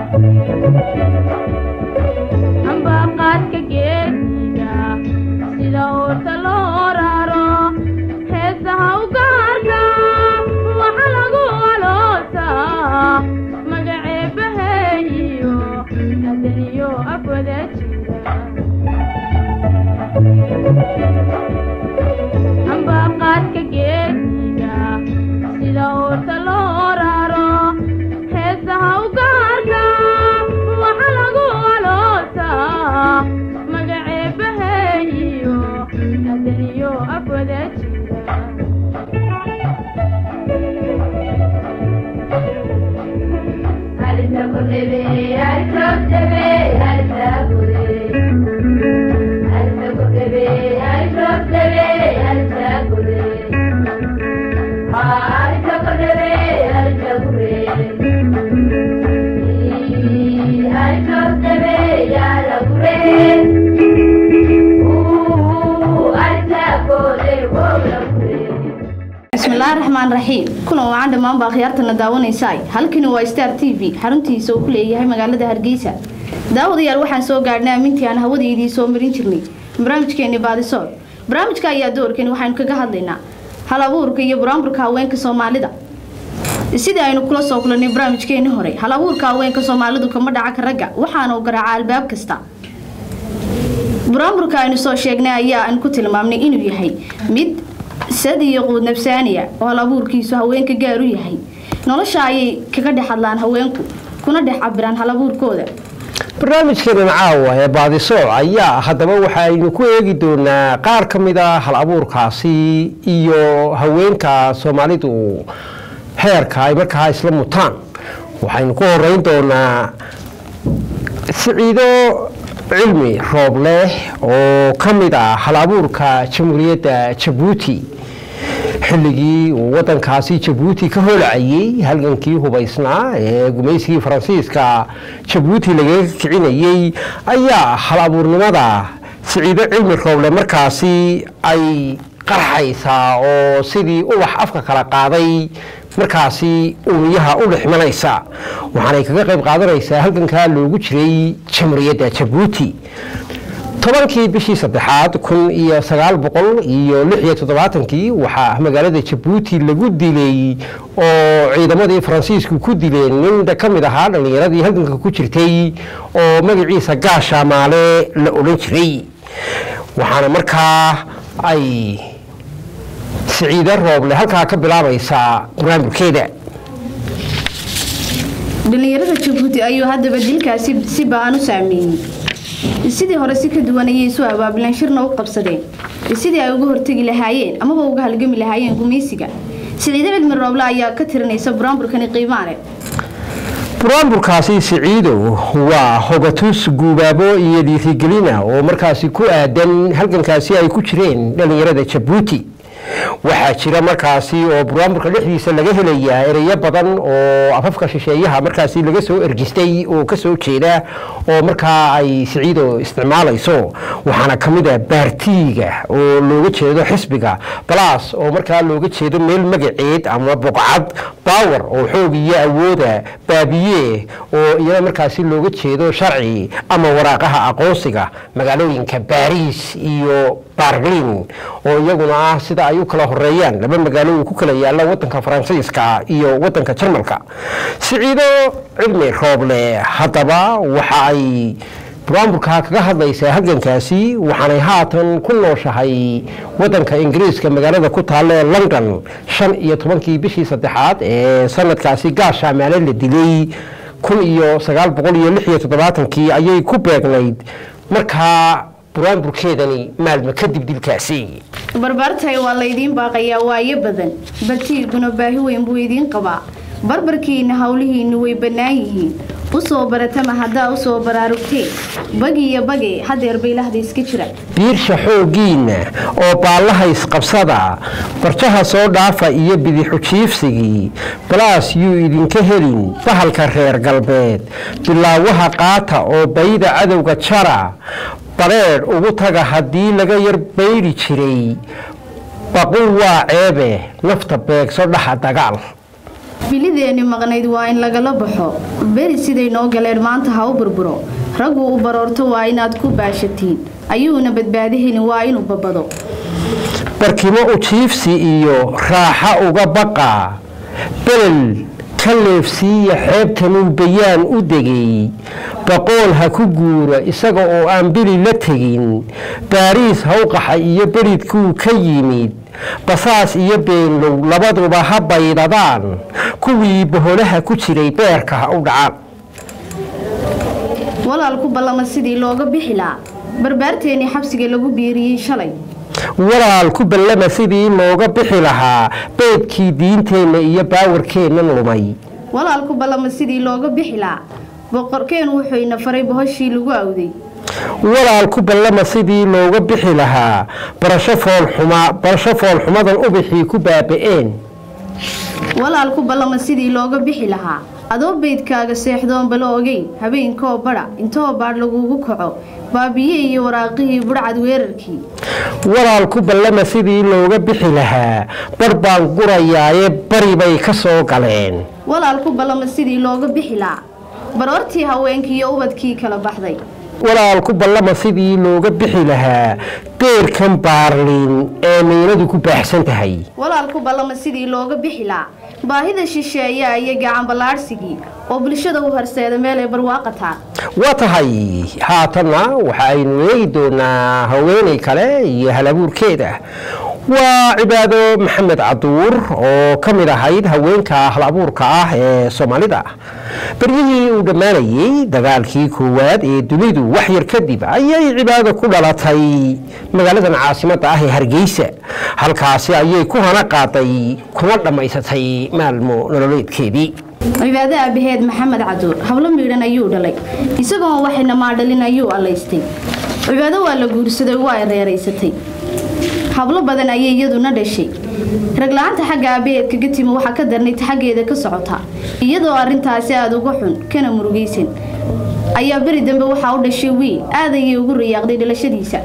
ambaqaadka geesiga sida uurta loo raro heesaha u gaarka waxa lagu aloosaa magaceebaheeyo adaniyo afwada jira ambaqaadka geesiga sida uurta loo raro heesaha u gaarka waxa lagu aloosaa magaceebaheeyo adaniyo afwada jira bismillaahi raxmaan raxiim kulan wacan dhammaan baa khiyaartana daawanaysaay halkani waa star t v xaruntiisa uu ku leeyahay magaalada hargeysa daawadayaal waxaan soo gaadhnay amintii aan hawadaydii soo marin jirnay barnaamijkeeni baadisool barnaamijka ayaa doorkani waxaynu kaga hadlaynaa hal abuurka iyo buraanburka haweenka soomaalida sidii aynu kula soo kulannay barnaamijkeeni hore hal abuurka haweenka soomaalidu kama dhaca ka ragga waxaana u garaaca albaab kasta buraanburka aynu soo sheegnay ayaa aan ku tilmaamnay inuu yahay mid sad iyo quud nafsaaniya oo hal abuurkiisu haweenka gaar u yahay nolosha ayay kaga dhex hadlaan haweenku kuna dhex cabiraan hal abuurkooda barnaamijkeenan caawa ee baadisooc ayaa haddaba waxaynu ku eegi doonaa qaar ka mid a hal abuurkaasi iyo haweenka soomaalidu heerka ay markaa isla mutaan waxaynu ku horeyn doonaa siciido cilmi roob leh oo ka mid ah hal abuurka jamhuuriyadda jabuuti xilligii uu wadankaasi jabuuti ka holacayey halgankii hubaysnaa ee gumaysigii faransiiska jabuuti lagaga kicinayey ayaa hal abuurnimada siciido cilmi rooble markaasi ay qarxaysaa oo sidii ubax afka kala qaaday markaasi uumiyaha u dhexmanaysa waxaanay kaga qayb qaadanaysaa halgankaa loogu jiray jamhuuriyadda jabuuti tobankii bishii saddexaad kun iyo sagaal boqol iyo lix iyo toddobaatankii waxaa magaalada jabuuti lagu dilay oo ciidamadii faransiisku ku dileen nin ka mid ahaa dhallinyaradii halganka ku jirtay oo magaciisa gaasha maale la odhan jiray waxaana markaa ay siciide rooble halkaa ka bilaabaysaa buraanburkeeda dhalinyarada jabuuti ayuu haddaba dilkaasi si ba-an u saameeyey sidii hore si ka duwan ayay isu abaabileen shirna u qabsadeen sidii ay uga hortegi lahaayeen amaba uga halgami lahaayeen gumaysiga siciide cilmi rooble ayaa ka tirinaysa buraanburkani qiimaale buraanburkaasi siciido waa hogatus guubaabo iyo dhiirigelina oo markaasi ku aadan halgankaasi ay ku jireen dhallinyarada jabuuti waxaa jira markaasi oo buraanburka dhexdiisa laga helayaa ereyo badan oo afafka shisheeyaha markaasi laga soo ergistay oo kasoo jeeda oo markaa ay siciido isticmaalayso waxaana ka mid a baartiiga oo looga jeedo xisbiga balaas oo markaa looga jeedo meel magaceed ama boqcad baawer oo xoog iyo awooda baabiye oo iyada markaasi looga jeedo sharci ama waraaqaha aqoonsiga magaalooyinka baariis iyo barlin oo iyaguna ah sida ay u kala horeeyaan laba magaalo uu ku kala yaalla wadanka faransiiska iyo wadanka jarmalka siciido cilmi rooble haddaba waxa ay buraanburka kaga hadlaysaa halgankaasi waxaanay haatan ku nooshahay wadanka ingiriiska magaalada ku taalla ee london shan iyo tobankii bishii saddexaad ee sanadkaasi gaasha maale la dilay kun iyo sagaal boqol iyo lix iyo toddobaatankii ayay ku beegnayd markaa buraanburkeedani maalmo kadib dilkaasi barbaartay waa laydiin baaqayaa waayo badan bartiiguna baahi weyn buu idiin qabaa barbarkiina howlihiinnu way bannaan yihiin usoo baratama haddaa usoo baraarugteen bagi iyo bage hadeer baylahda iska jira biirsha xooggiinna oo baallaha isqabsada barjaha soo dhaafa iyo bidixu jiifsigii balaas yuu idinka helin bahalka reer galbeed bilaawaha qaata oo bayda cadowga jara bareedh ugu taga haddii laga yar baydhi jiray baqul waa ceebe nafta beegso dhaxa dagaal bilideeni maqnayd waa in lagala baxo beri siday noo galeen maanta ha u burburo raggu u baroorto waa inaad ku baashatiin ayuuna badbaadi helin waa inuu babado barkimo ujiifsi iyo raaxa uga baqa belel ka leefsiiya xeebtanuu bayaan u degay baqool ha ku guura isaga oo aan bili la tegin baariis hawqaxa iyo beridkuu ka yimid basaas iyo beenlow labaduba ha baydadaan kuwii boholaha ku jiray beerka ha u dhacaan walaal ku ballama sidii looga bixi lahaa barbaarteenii xabsiga lagu biiriyey shalay walaal ku ballama sidii looga bixi lahaa beydkii diinteenna iyo baawarkeennan lumay walaal ku ballama sidii looga bixi lahaa boqorkeen wuxuu ina faray bohoshii lagu awday walaal ku ballama sidii looga bixi lahaa barasho foolxuma barasho foolxumadan ubixii ku baaba'een walaal ku ballama sidii looga bixi lahaa adoo beydkaaga seexdoon bala ogeyn habeenkoo badha intoo baadh lagugu kaco baabiye iyo waraaqihii budhcad weerarkii walaal ku ballama sidii looga bixi lahaa bar baan gurayaaye bari bay ka soo galeen walaal ku ballama sidii looga bixi lahaa baroortii haweenkii iyo ubadkii kala baxday walaal ku ballama sidii looga bixi lahaa beerkan baarliin ee miinadu ku baaxsan tahay walaal ku ballama sidii looga bixi lahaa baahida shisheeyaa iyo gacan ballaadhsigii oo bulshada u horseeda meel ay barwaaqataa waa tahay haatanna waxa aynu eegi doonaa haweenay kale iyo halabuurkeeda waa cibaado maxamed caduur oo ka mid ahayd haweenka halabuurka ah ee soomaalida beryihii uu dhammaanayey dagaalkii koowaad ee dunidu wax yar kadib ayay cibaado ku dhalatay magaaladan caasimadda ah ee hargeysa halkaasi ayay ku hana qaaday kuna dhammaysatay maalmo nololeedkeedii cibaado aabaheed maxamed caduur hablo miidhan ayuu dhalay isagoon waxayna maadhalin ayuu allaystay cibaado waa la guursaday waa reeraysatay hablo badan ayay iyaduna dhashay ragla-aanta xagga aabaheed kaga timi waxaa ka darnayd xaggeeda ka socota iyadoo arrintaasi aada uga xun kana murugaysan ayaa beri dambe waxaa u dhashay wiil aad ayay ugu rayaaqday dhalashadiisa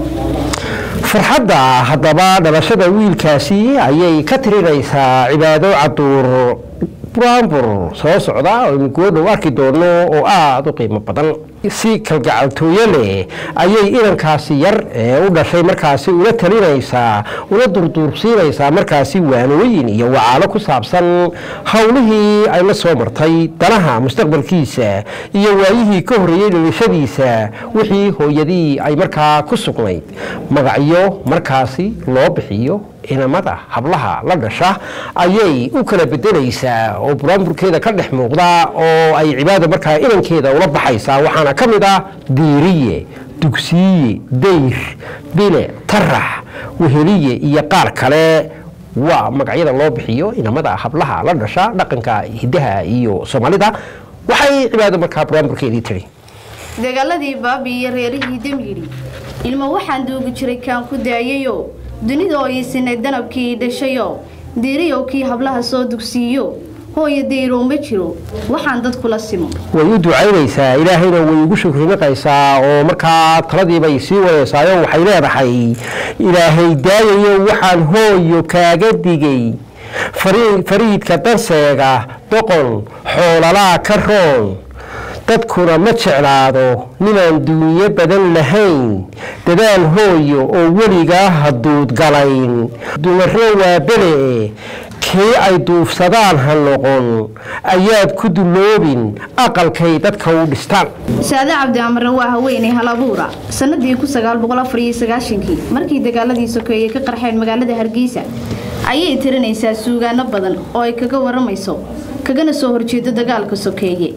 farxadda haddaba dhalashada wiilkaasi ayay ka tirinaysaa cibaado caduur buraanbur soo socda oo aynu goodhow arki doono oo aada u qiimo badan si kalgacaltooyo leh ayay inankaasi yar ee u dhashay markaasi ula talinaysaa ula durduursiinaysaa markaasi waanooyin iyo wacaalo ku saabsan howlihii ay la soo martay danaha mustaqbalkiisa iyo waayihii ka horreeyey dhalashadiisa wixii hooyadii ay markaa ku sugnayd magacyo markaasi loo bixiyo inamada hablaha la dhasha ayay u kala bedelaysaa oo buraanburkeeda ka dhex muuqda oo ay cibaada markaa inankeeda ula baxaysaa waxaana ka mid ah diiriye dugsiiye dayr bile tarax weheliye iyo qaar kale waa magacyada loo bixiyo inamada hablaha la dhasha dhaqanka hidaha iyo soomaalida waxay cibaado markaa buraanburkeedii tiri dagaaladii baabi iyo reerihii damyidhi ilmo waxaan duugi jiray kaan ku daayayo dunida oo iisinay danabkii dhashayo diiriyow kii hablaha soo dugsiiyo hooyo dayrow ma jiro waxaan dadkula simo way u ducaynaysaa ilaahayna way ugu shukrinaqaysaa oo markaa taladiibay sii wadeysaayo waxay leedahay ilaahay daayayo waxaan hooyo kaaga digay fariidka danseega doqon xoolalaa ka roon dadkuna ma jeclaado ninaan duunyo badan lahayn dadaal hooyo oo weligaa haduud galayn dumaro waa bele kii ay duufsadaan ha noqon ayaad ku duloobin aqalkay dadka u dhistaan saade cabdi amarre waa haweeney halabuura sanadii kii markii dagaaladii sokeeye ka qarxeen magaalada hargeysa ayay tirinaysaa suugaano badan oo ay kaga waramayso kagana soo horjeedo dagaalka sokeeye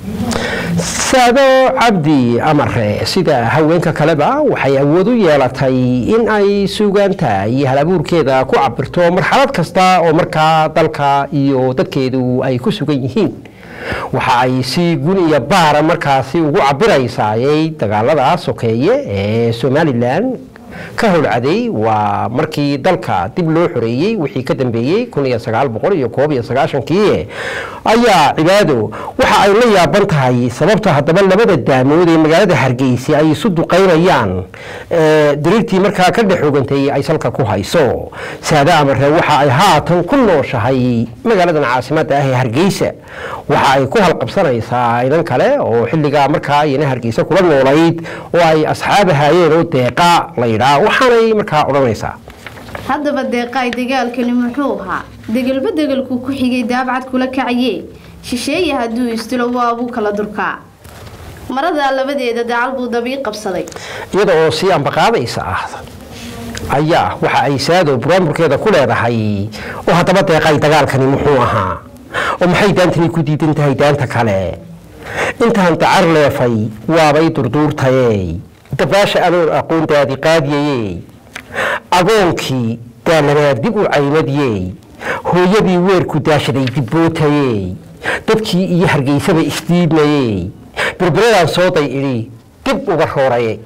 saado cabdi amare sida haweenka kaleba waxay awood u yeelatay in ay suugaanta iyo halabuurkeeda ku cabirto marxalad kasta oo markaa dalka iyo dadkeedu ay ku sugan yihiin waxa ay si gun iyo baara markaasi ugu cabiraysaayay dagaalada sokeeye ee somalilan ka howlcaday waa markii dalka dib loo xoreeyey wixii ka dambeeyey kun iyo sagaal boqol iyo koob iyo sagaashankii ayaa cibaado waxa ay la yaaban tahay sababta haddaba labada daamood ee magaalada hargeysa ay isu duqaynayaan ee dariirtii markaa ka dhex ogantay ay salka ku hayso saade amare waxa ay haatan ku nooshahay magaaladan caasimada ah ee hargeysa waxa ay ku halqabsanaysaa inan kale oo xilligaa markaa iyana hargeysa kula noolayd oo ay asxaab ahaayeen oo deeqa la yidhaa waxaanay markaa odhanaysaa haddaba deeqaay dagaalkani muxuu ahaa degelba degelkuu ku xigay daabcad kula kacaye shisheeye hadduu istilo waabuu kala durkaa maradaa labadeeda dacal buu dabii qabsaday iyada oo sii ambaqaadaysa ah ayaa waxa ay saado buraamburkeeda ku leedahay oo haddaba deeqay dagaalkani muxuu ahaa oo maxay daantani ku diidan tahay daanta kale intaan dacar leefay waabay durduurtayey dabaasha anoon aqoon daadi qaadiyayey agoonkii daalanaad dib u caymadiyey hooyadii weerku daashaday dibbootayey dadkii iyo hargeysaba isdiidmayey berberadaan sooday idhi dib uga roorayay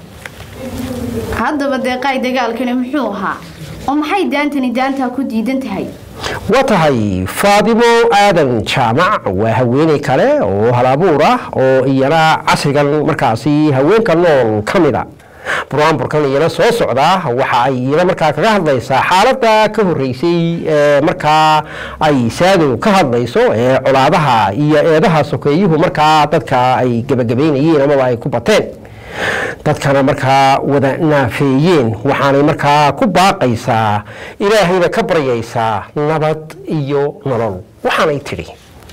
haddaba deeqaay dagaalkani muxuu ahaa oo maxay daantani daantaa ku diidan tahay waa tahay faadimo aadan jaamac waa haweeney kale oo halabuur ah oo iyana casrigan markaasi haweenka nool ka mida buraanburkan iyana soo socda waxa ay iyana markaa kaga hadlaysaa xaaladda ka horeysay ee markaa ay saado ka hadlayso ee colaadaha iyo eedaha sokeeyuhu markaa dadka ay gebagabaynayeen amaba ay ku bateen dadkana markaa wada naafeeyeen waxaanay markaa ku baaqaysaa ilaahayna ka baryaysaa nabad iyo nolol waxaanay tidhi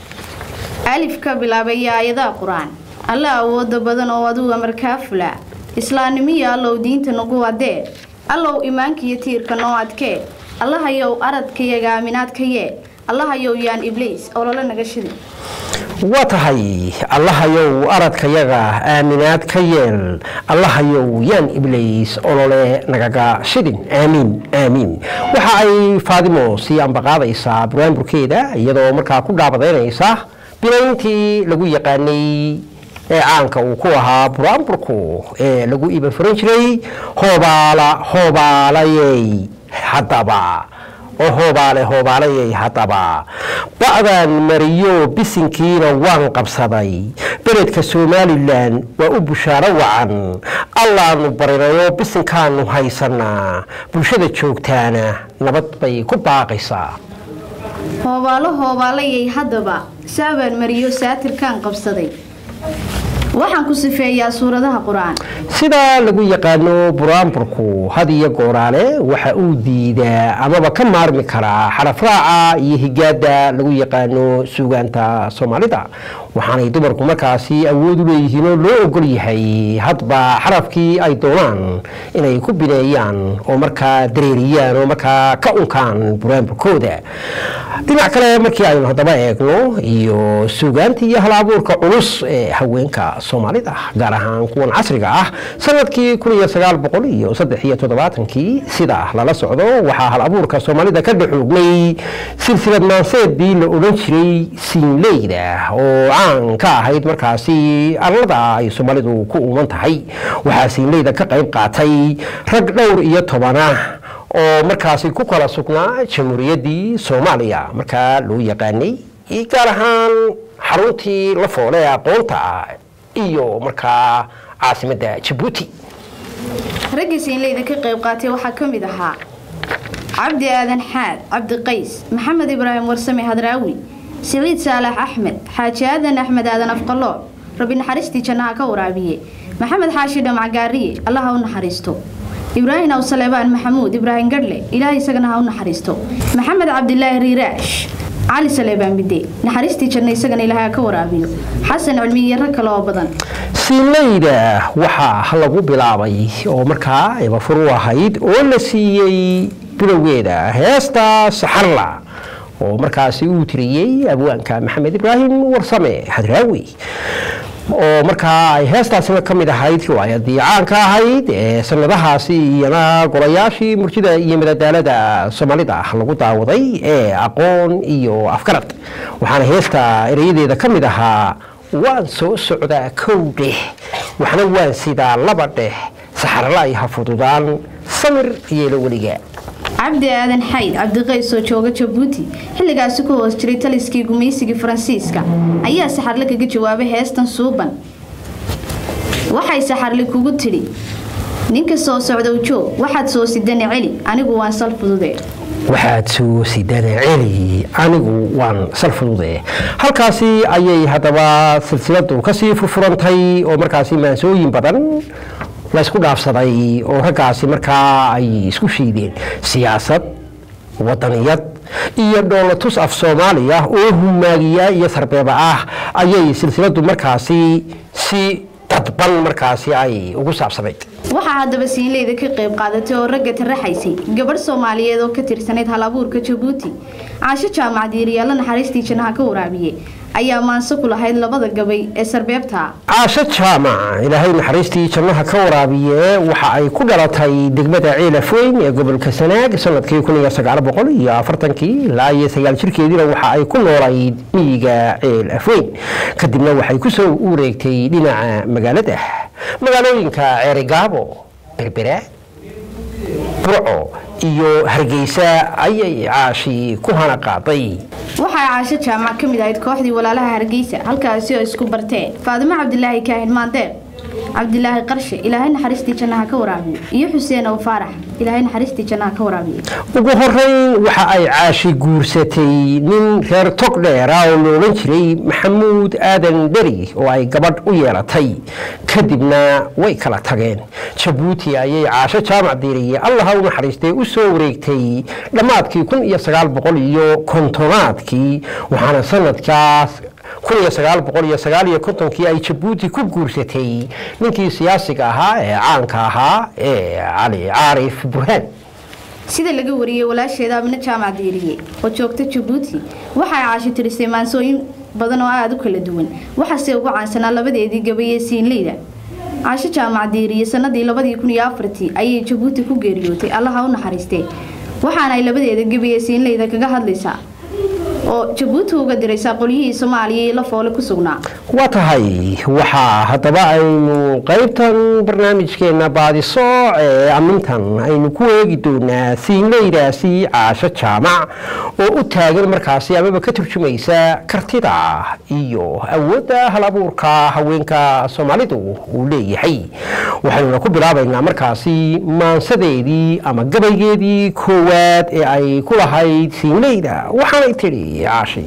alif ka bilaabay aayadaha qur-aan alla awooda badan oo aduga markaa fula islaamnimiyo allow diinta nagu adee allow imaankiyo tiirka noo adkee allahayow aradkayaga aaminaadka yee allahayow yaan ibliis olole naga shidi waa tahay allahayow aradkayaga aaminaad ka yeel allahayow yaan ibliis olole nagaga shidin aamiin aamiin waxa ay faadimo sii ambaqaadaysaa buraanburkeeda iyadoo markaa ku dhaabadaynaysa binayntii lagu yaqaanay ee caanka uu ku ahaa buraanburku ee lagu iba furan jiray hoobaala hoobaalayey haddaba oo hoobaale hoobaalayay haddaba ba'daan mariyo bisinkiina waan qabsaday beledka somalilan waa u bushaaro wacan allaanu barinayo bisinkaanu haysanaa bulshada joogtaana nabad bay ku baaqaysaa hoobaalo hoobaalayay haddaba saabaan mariyo saatirkaan qabsaday waxaan ku sifeeyaa suuradaha qur-aan sida lagu yaqaano buraanburku had iyo gooraale waxa uu diidaa amaba ka maarmi karaa xarafraaca iyo higaada lagu yaqaano suugaanta soomaalida waxaanay dumarku markaasi awood u leeyihiin oo loo ogol yahay hadba xarafkii ay doonaan inay ku bineeyaan oo markaa dareeriyaan oo markaa ka unkaan buraanburkooda dhinac kale markii aynu haddaba eegno iyo suugaanta iyo hal-abuurka culus ee haweenka soomaalida gaar ahaan kuwan casriga ah sanadkii kun iyo sagaal boqol iyo saddex iyo toddobaatankii sida lala socdo waxaa hal abuurka soomaalida ka dhexoognay silsilad maanseedii la odhan jiray siinleyda oo caan ka ahayd markaasi arlada ay soomaalidu ku uuman tahay waxaa siinleyda ka qayb qaatay rag dhowr iyo tobanah oo markaasi ku kala sugnaa jamhuuriyaddii soomaaliya markaa loo yaqaanay gaar ahaan xaruntii la foole ee aqoonta ah iyo markaa caasimadda jabuuti raggii siinleyda ka qayb qaatay waxaa ka mid ahaa cabdi aadan xaad cabdi qays maxamed ibraahim warsame hadraawi siciid saalax axmed xaaji aadan axmed aadan afqalooc rabi naxariistii jannaha ka waraabiye maxamed xaashi dhamac gaariye allaha u naxariisto ibraahim aw saleebaan maxamuud ibraahim gadhle ilaah isagana ha u naxariisto maxamed cabdilaahi riiraash cali saleebaan bide naxariistii janna isagana ilaahay ha ka waraabiyo xasan cilmi iyo rag kale oo badan siinleyda waxaa lagu bilaabay oo markaa ibafur u ahayd oo la siiyey bilowgeeda heesta saxarla oo markaasi uu tiriyey abwaanka maxamed ibraahim warsame hadraawi oo markaa ay heestaasina ka mid ahayd riwaayadii caanka ahayd ee sanadahaasi iyana golayaashii murtida iyo madadaalada soomaalida lagu daawaday ee aqoon iyo afgarad waxaana heesta erayadeeda ka mid ahaa waan soo socdaa kow dheh waxna waan sidaa laba dheh saxarla ay ha fududaan samir yeelo weliga cabdi aadan xayd cabdiqays oo jooga jabuuti xilligaasi ku hoos jiray taliskii gumaysigii faransiiska ayaa saxarle kaga jawaabay heestan suuban waxay saxarli kugu tidhi ninka soo socdow joog waxaad soo sidana celi anigu waan sal fudude waxaad soo sidana celi anigu waan sal fudude halkaasi ayay haddaba silsiladu kasii furfurantay oo markaasi maansooyin badan la isku dhaafsaday oo raggaasi markaa ay isku shiideen siyaasad wadaniyad iyo dhoolatus af soomaali ah oo humaagiya iyo sarbeeba ah ayay silsiladu markaasi si dadban markaasi ay ugu saabsanayd waxaa haddaba siinleyda ka qayb qaadatay oo ragga taraxaysay gabadh soomaaliyeed oo ka tirsanayd hal abuurka jabuuti caasho jaamac diiriyaalla naxariistii jannaha ka waraabiye ayaa maanso ku lahayd labada gabay ee sarbeebta caasho jaamac ilaahay naxariistii jannaha ka waraabiye waxa ay ku dhalatay degmada ceelafoyn ee gobolka sanaag sanadkii kun iyo sagaal boqol iyo afartankii ilaa iyo sagaal jirkeediina waxa ay ku noolayd miyiga ceelafoyn kadibna waxay ku soo ureegtay dhinaca magaalada magaalooyinka ceerigaabo berbera burco iyo hargeysa ayay caashi ku hana qaaday waxaa caasho jaamac ka mid ahayd kooxdii walaalaha hargeysa halkaasi oo isku barteen faadimo cabdilaahi kaahin maandeeq cabdilaahi qarshe ilaahay naxariistii jannaha ka waraabiyo iyo xuseen ow faarax ilaahay naxariistii jannaha ka waraabiyo ugu horeyn waxa ay caashi guursatay nin reer tog dheera oo la odhan jiray maxamuud aadan dheri oo ay gabadh u yeelatay kadibna way kala tageen jabuuti ayay caasho jaamac diiriye allaha u naxariistay u soo wareegtay dhammaadkii kun iyo sagaal boqol iyo kontonaadkii waxaana sanadkaas kun iyo sagaal boqol iyo sagaal iyo kontonkii ay jabuuti ku guursatay ninkii siyaasiga ahaa ee caanka ahaa ee cali caarif burhaan sida laga wariyey walaasheeda amine jaamac diiriye oo joogta jabuuti waxay caashi tirisay maansooyin badan oo aada u kala duwan waxaase ugu caansanaa labadeedii gabayee siinleyda caasho jaamac diiriye sanadii labadii kun iyo afartii ayay jabuuti ku geeriyootay allaha u naxariistee waxaana ay labadeeda gabayee siinleyda kaga hadlaysaa oo jabuuti uga diraysaa qolyihii soomaaliya iyo lafoole ku sugnaa waa tahay waxaa haddaba aynu qaybtan barnaamijkeena baadisooc ee amintan aynu ku eegi doonaa siinleydaasi caasho jaamac oo u taagan markaasi amaba ka turjumaysa kartida iyo awoodda hal abuurka haweenka soomaalidu uu leeyahay waxaynuna ku bilaabaynaa markaasi maansadeedii ama gabaygeedii koowaad ee ay ku lahayd siinleyda waxaanay tidhi caashi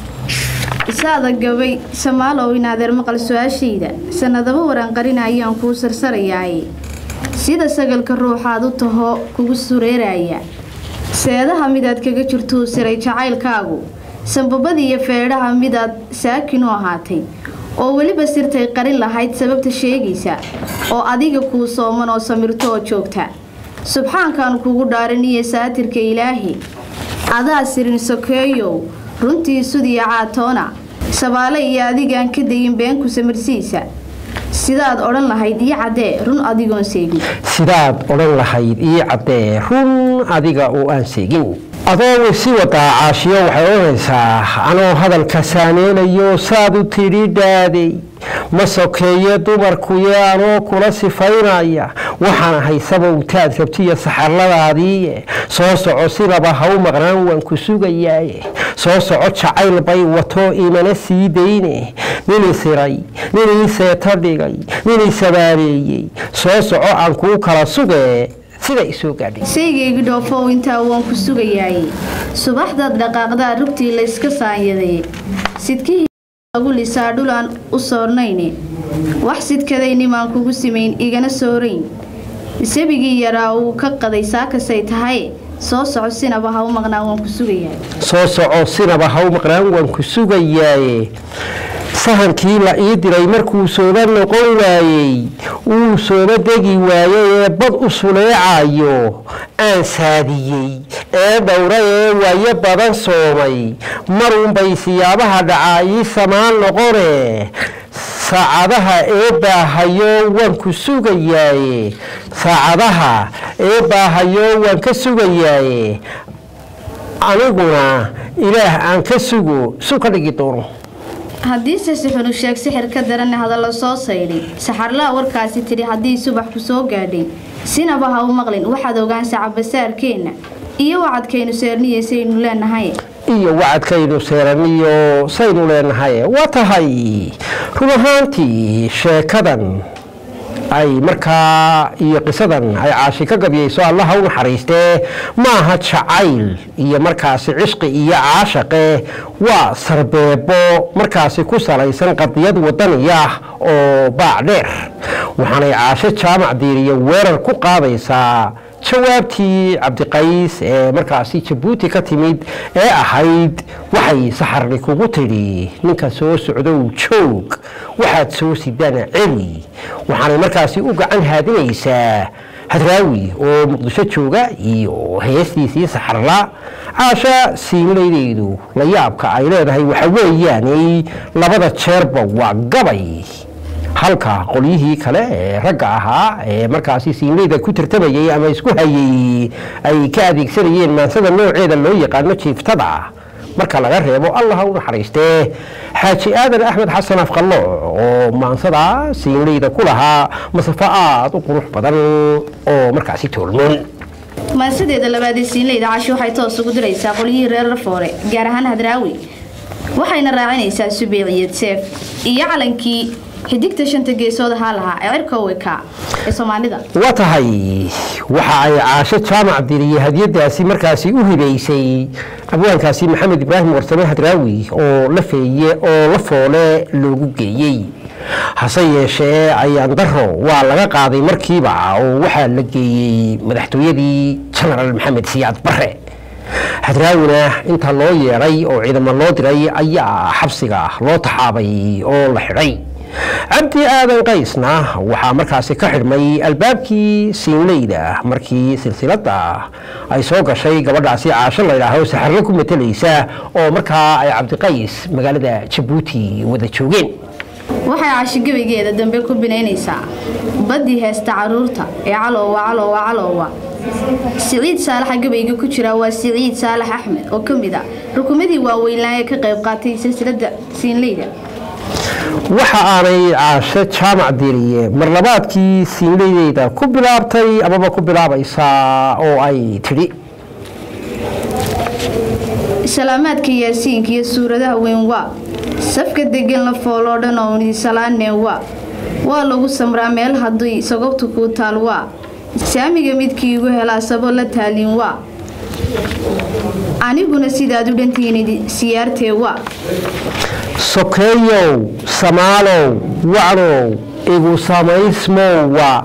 isaada gabay samaalow in adeer maqal su-aashayda sanadaba waranqarina ayaan kuu sarsarayaaye sida sagalka ruuxaad u taho kugu sureeraya seedaha midaad kaga jirtuu siray jacaylkaagu sanbabadiiyo feedhaha midaad saakin u ahaatay oo weliba sirtay qarin lahayd sababta sheegaysa oo adiga kuu sooman oo samirto oo joogta subxaankan kugu dhaaraniyo saatirka ilaahi adaa sirin sokeeyow runtii sudiya caatoona sabaale iyo adigaan ka dayin beenku samirsiisa sidaad odhan lahayd ii caddee run adigoon seegin sidaad odhan lahayd ii caddee run adiga oo aan seegin adoo si wadaa caashiyo waxay odhanaysaa anoo hadalka saameynayo saad u tidhi dhaaday ma sokeeye dumarkuye anoo kula sifaynaya waxaan ahay sabowtaad rabtiyo saxarladaadii soo soco sidaba ha u maqnaan waan ku sugayaaye soo soco jacayl bay wato imana sii dayne ninii siray ninii seeto dhigay ninii sabaabeeyey soo soco aan kuu kala sugee sida isoo gaadhay saygaygi dhoofow intaa waan ku sugayaaye subaxdaad dhaqaaqdaa rugtii layska saanyaday sidkihii lagu lisaa dhul aan u soornayne wax sidkadaynimaan kugu simayn igana soorayn sabigii yaraa uu ka qaday saakasay tahay soo soco sinaba ha u maqnaan waan ku sugayaa soo soco sinaba ha u maqnaan waan ku sugayaaye sahankii la ii diray markuu sooba noqon waayey wuu sooba degi waayey ee bad u suleecayo aan saadiyey ee dhowra ee waayo badan soomay marunbay siyaabaha dhacaa ii samaan noqone saacadaha ee baahayo waan ku sugayaaye saacadaha ee baahayo waan ka sugayaaye aniguna ilaah aan ka sugo su ka dhigi doono haddiise sixunu sheeg sixir ka daranna hadallo soo saydhay saxarlaa warkaasi tidhi haddii subax ku soo gaadhay sinaba ha u maqlin waxaad ogaan sacabasaarkeenna iyo wacadkaynu seerniyeysaynu leenahay iyo wacadkaynu seeraniyo saynu leenahay waa tahay run ahaantii sheekadan ay markaa iyo qisadan ay caashi ka gabyayso allaha u naxariistee maaha jacayl iyo markaasi cishqi iyo caashaqe waa sarbeebo markaasi ku salaysan qadiyad wadaniya oo baac dheer waxaanay caasho jaamac diiriya weerar ku qaadaysaa jawaabtii cabdiqays ee markaasi jabuuti ka timid ee ahayd waxay saxarni kugu tidhi ninka soo socdow joog waxaad soo sidana celi waxaanay markaasi u gacan haadinaysaa hadraawi oo muqdisho jooga iyo heestiisii saxarla caasha siinlaydeedu la yaabka ay leedahay waxa weeyaanay labada jeerba waa gabay halka qolyihii kale ee ragga ahaa ee markaasi siinleyda ku tartamayay ama isku hayay ay ka adeegsanayeen maansada nooceeda loo yaqaano jiiftada marka laga reebo allaha u naxariistee xaaji aadan axmed xasan afqalooc oo maansada siinleyda ku lahaa masafo aada u qurux badan oo markaasi toolmoon maansadeeda labaadee siinleyda cashi waxay toos ugu diraysaa qolyihii reer rafoore gaar ahaan hadraawi waxayna raacinaysaa subeeciyad seef iyo calankii xidigta shanta geesood ahaa lahaa ee cirka weka ee soomaalida waa tahay waxa ay caasho jaamac diriye hadiyadaasi markaasi u hibaysay abwaankaasi maxamed ibraahim warsame hadraawi oo la feeye oo la foole loogu geeyey hase yeeshee ayaan daro waa laga qaaday markiiba oo waxaa la geeyey madaxtooyadii jenaraal maxamed siyaad bare hadraawina inta loo yeedhay oo ciidamo loo diray ayaa xabsiga loo taxaabay oo la xidhay cabdi aadan qaysna waxaa markaasi ka xidhmay albaabkii siinleyda markii silsilada ay soo gashay gabadhaasi caasho laydhaaho saxarlo ku matalaysa oo markaa ay cabdiqays magaalada jabuuti wada joogeen waxay cashi gebigeeda dambe ku binaynaysaa baddii heesta caruurta ee caloowa caloowa caloowa siciid saalaxa gabayga ku jira waa siciid saalax axmed oo ka mid a rukumadii waaweynlaan ee ka qayb qaatay silsilada siinleyda waxa aanay caasho jaamac diriye marlabaadkii siinleydeyda ku bilaabtay amaba ku bilaabaysaa oo ay tidhi salaamaadka yaasiinka iyo suuradaha weyn waa safka degan la fooloo dhan oo nisalaaneen waa waa lagu samraa meel haddii sagobta kuu taal waa saamiga midkii igu helaa sabo la taalin waa aniguna sidaad u dhantihiin siyaartee waa sokeeyow samaalow wacnow igu samaysmowa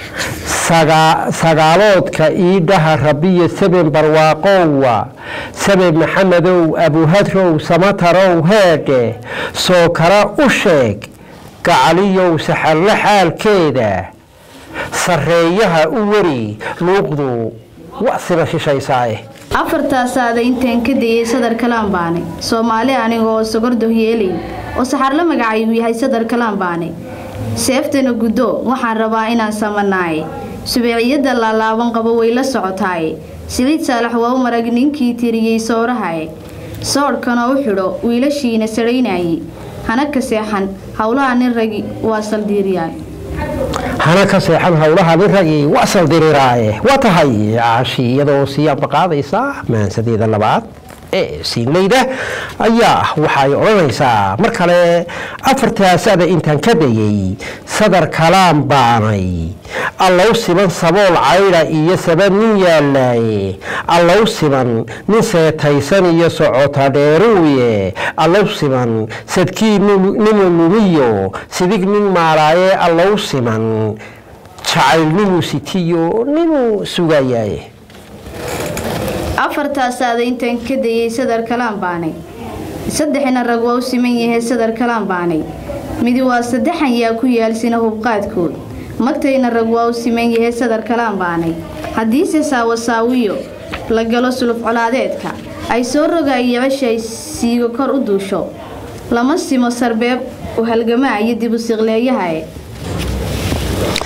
sagaaloodka iidhaha rabiya seben barwaaqowa seben maxamedow abuhadrow samatarow heedhe soo kara u sheeg gacaliyow saxarlo xaalkeeda sarreeyaha u weri luuqdu wasina shishaysaaye afartaasaada intaan ka dayay sadar kalaanbaane soomaali aniga oo sogordoh yeelayn oo saxarlo magacaygu yahay sadar kalaanbaane seeftana guddo waxaan rabaa inaan samanaaye subeeciyadda laalaaban qabo way la socotaaye siciid saalax waa u marag ninkii tiriyey soorahaye soodhkana u xidho wiilashiina sadhaynaye hana ka seexan howlaha nin ragi waa saldiiriyaay hana ka seexan howlaha nin ragii waa saldiriraaye waa tahay caashi iyadoo siyaanba qaadaysa maansadeeda labaad ee siinleyda ayaa waxay odhanaysaa mar kale afartaasada intaan ka dayay sadar kalaan baanay allow siman sabool caydha iyo saban nin yaalaaye allow siman nin seetaysan iyo socota dheeruuye allow siman sadkii ninu lumiyo sidig nin maalaaye allow siman jacayl ninuu sitiyo ninuu sugayaaye afartaasaada intaan ka dayay sadar kalaan baanay saddexina rag waa u siman yahay sadar kalaan baanay midi waa saddexan yaa ku yaalsina hubqaadkood magtayna rag waa u siman yahay sadar kalaan baanay haddiise saawasaawiyo la galo suluf colaadeedka ay soo rogaay yabashay siigo kor u duusho lama simo sarbeeb u halgamaa iyo dib u siqleeyahae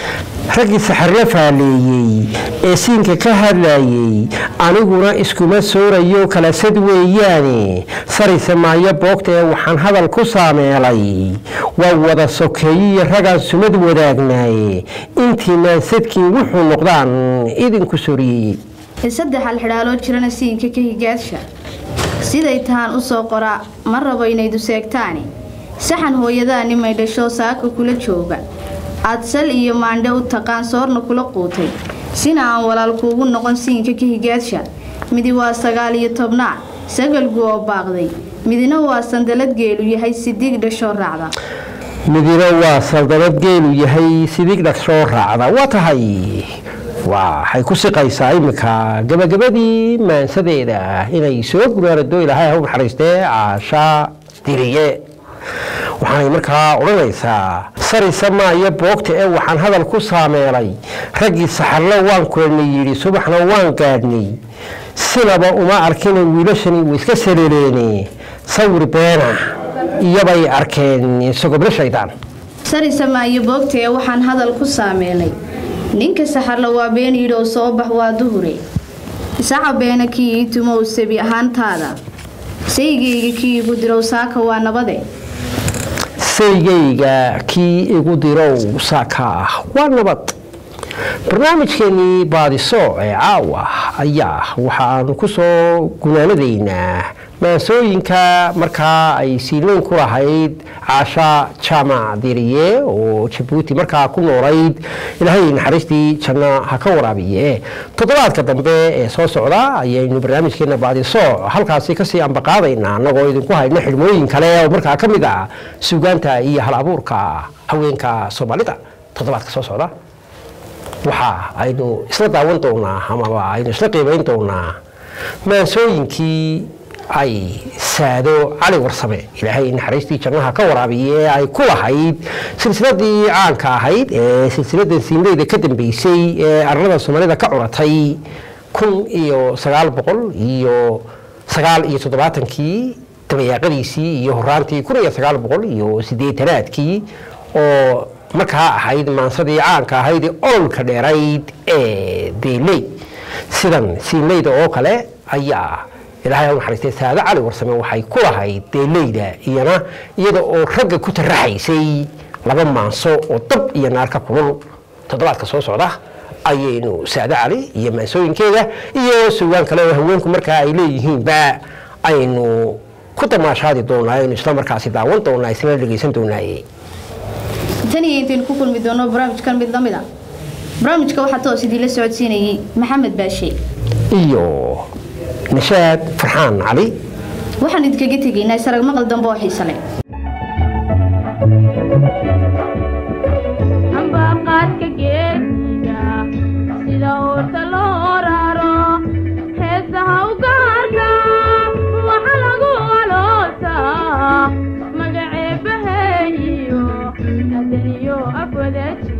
raggii saxarla faaleeyey ee siinka ka hadlayey aniguna iskuma soorayo kala sad weeyaane sarayse maayo boogta ee waxaan hadal ku saameelay waa wada sokeeyiyo ragaan sumad wadaagnaaye intiinaan sadkiin wuxuu noqdaan idinku soriyey saddex alxidhaaloo jirana siinka ka higaadsha siday tahaan u soo qoraa ma rabo inaydu seegtaani saxan hooyadaa nimay dhasho saaka kula jooga aad sal iyo maandhe u taqaan soorna kula quutay sina aan walaal kuugu noqon siinka ka higaadsha midi waa sagaal iyo tobnaad sagalgu oo baaqday midina waa sandalad geelu yahay sidiig dhashoo raacda midina waa saldabad geelu yahay sidig dhagsoo raacda waa tahay waxay ku siqaysaa iminka gabagabadii maansadeeda inay soo gunaarado ilaahay ha u naxariistee caasha diriye waxaanay markaa odhanaysaa sarisa maayo boogta ee waxaan hadal ku saameelay raggii saxarlo waan kulanay yidhi subaxna waan gaadhnay sinaba uma arkina wiilashani way iska saleeleene sawir beena iyobay arkeen isagobla shaydaan sarisa maayo boogta ee waxaan hadal ku saameelay ninka saxarla waa been yidhow soo bax waa duhure saca beena kii ii tumow sabi ahaantaada saygayga kii igu dirow saaka waa nabade saygayga kii igu dirow saaka ah waa nabad barnaamijkeenii baadiso ee caawa ayaa waxaanu ku soo gunaanadaynaa maansooyinka markaa ay siileyn ku lahayd caasha jaamac diriye oo jabuuti markaa ku noolayd ilaahay naxariistii janno ha ka waraabiye toddobaadka dambe ee soo socda ayaynu barnaamijkeena baadiso halkaasi kasii ambaqaadaynaa annagoo idinku hayno xidhmooyin kale oo markaa ka mid ah suugaanta iyo hal abuurka haweenka soomaalida toddobaadka soo socda waxa aynu isla daawan doonaa amaba aynu isla qiimayn doonaa maansooyinkii ay saado cali warsame ilaahay naxariistii jannaha ka waraabiye ee ay ku lahayd silsiladii caanka ahayd ee silsiladan siinleyda ka dambeysay ee arlada soomaalida ka curatay kun iyo sagaal boqol iyo sagaal iyo toddobaatankii dabayaaqadiisii iyo horaantii kun iyo sagaal boqol iyo sideetanaadkii oo markaa ahayd maansadii caanka ahayd ee ololka dheerayd ee deeley sidan siinleyda oo kale ayaa ilaahay u naxariistay saado cali warsame waxay ku lahayd deeleyda iyana iyada oo ragga ku taraxaysay laba maanso oo dab iyo naar ka kulul toddobaadka soo socda ayaynu saado cali iyo maansooyinkeeda iyo sugaan kale oo haweenku markaa ay leeyihiinba aynu ku damaashaadi doonaa aynu isla markaasi daawan doonaa isla dhegeysan doonaaye tan iyo intaynu ku kulmi doono barnaamijkan mid lamid a barnaamijka waxaa toos idiinla socodsiinayay maxamed baashe iyo nashaad farxaan cali waxaan idinkaga tegaynaa isarag maqal dambe oo xiise leh ambaqaadka geesiga sida uurta loo raro heesaha u gaarka waxa lagu aloosaa magaceebaheeyo adaniyo afwadaji